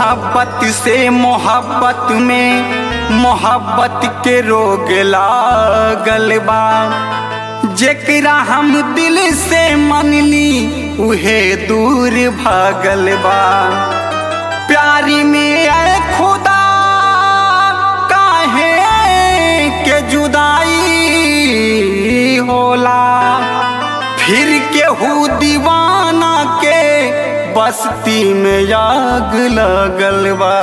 मोहब्बत से मोहब्बत में मोहब्बत के रोग लागल बा जेकरा हम दिल से मनली उहे दूर भागल बा प्यारी में ऐ खुदा काहे के जुदाई होला फिर केहू दीवाना के बस्ती में आग लगल बा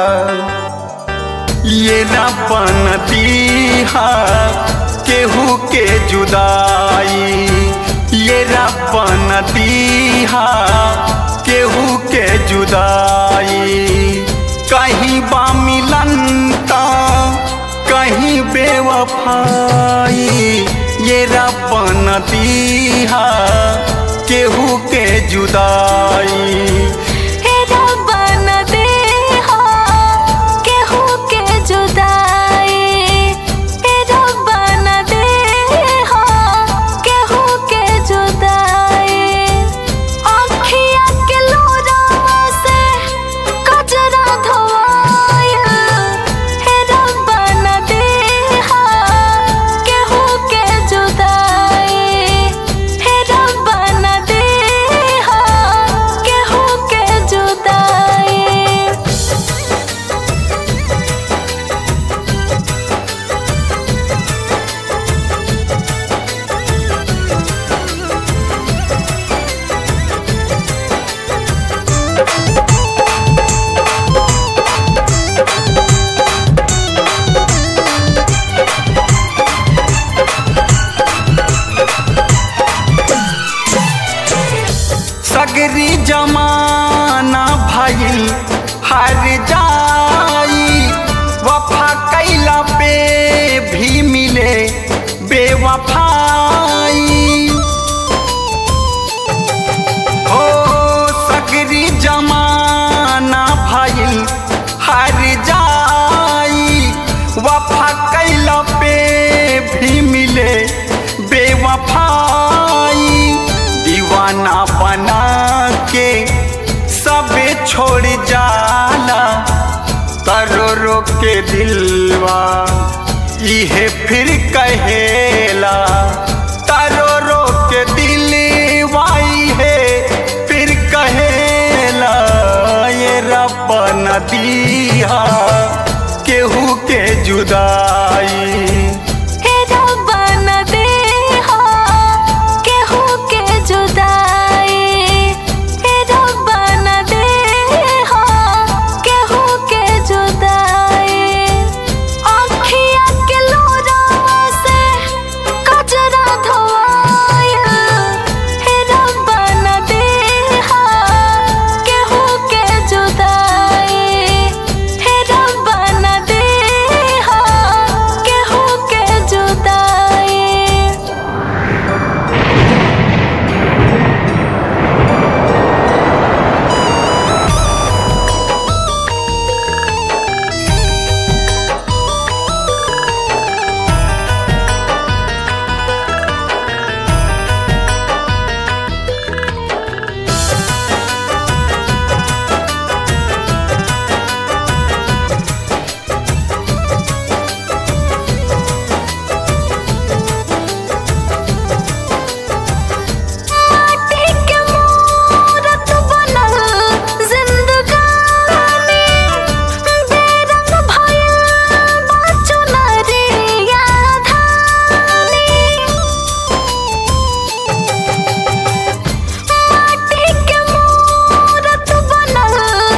ये न बनती केहू के जुदाई ये रब नदी केहू के जुदाई कहीं बा मिलन ता कहीं बेवफाई ये रब नदी केहू के जुदाई हे रब न देहा केहू के जुदाई हे रब न देहा केहू के जुदाई आँखिया के लोरावा से कजरा धोआया हे रब न देहा केहू के जुदाई हे रब न देहा केहू के जुदाई सगरी जमाना भइल हर जाई वफा कैला पे भी मिले बेवफाई हो सगरी जमाना भइल हर जाई वफा कैला पे भी मिले बेवफाई दीवाना बना के सबे छोड़ जाला तरो रो के दिलवा इहे फिर कहेला तरो रो के दिलवा इहे फिर कहेला ये रब नदिया केहू के जुदाई हे रब न देहा केहू के जुदाई हे रब न देहा केहू के जुदाई आँखिया के लोरावा से कजरा धोआया हे रब न देहा केहू के जुदाई हे रब न देहा केहू के जुदाई माटी के मूरत बनल जिंदगानी बेरंग भइल बा चुनरिया धानी माटी के मूरत बनल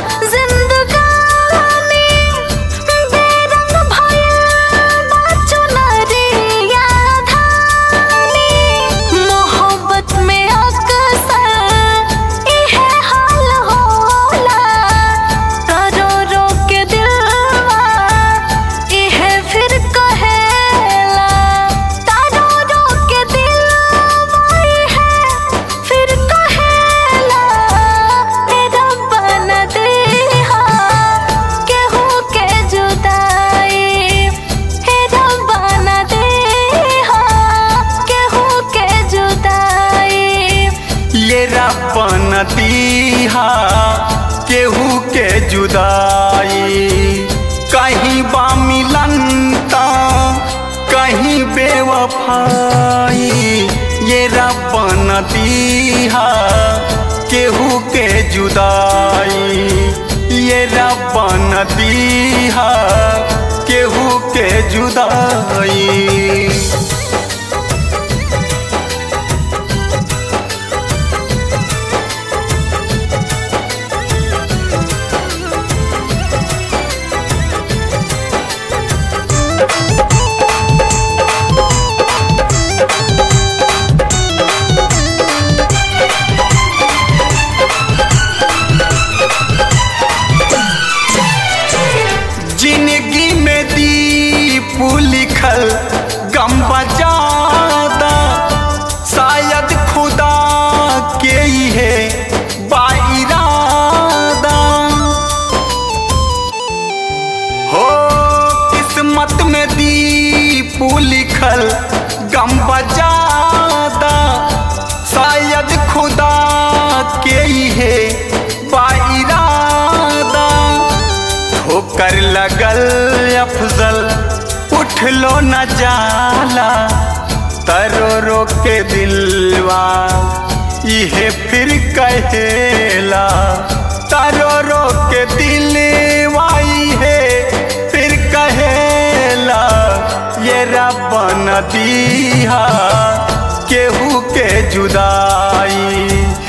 जिंदगानी बेरंग भइल बा चुनरिया धानी मोहब्बत में अक्सर इहे हाल होला रो रो के दिलवा इहे फिर कहेला तारो रो के दिलवा इहे फिर कहेला हे रब न देहा केहू के जुदाई हे रब न देहा केहू के जुदाई ये रब नदिया केहू के जुदाई बेवफाई ये रब न दीहा केहू के जुदाई ये रब न दीहा केहू के जुदाई जिंदगी में दीप लिखल गम बजादा शायद खुदा के ही है बाइरादा हो किस्मत में दीप लिखल गम बजादा शायद खुदा के ही है बाइरादा ठोकर लगल अफजल उठ लो न जाला तरो रो के दिलवा इहे फिर कहेला तरो रो के दिलवा इहे फिर कहेला ये रब न दीहा केहू के जुदाई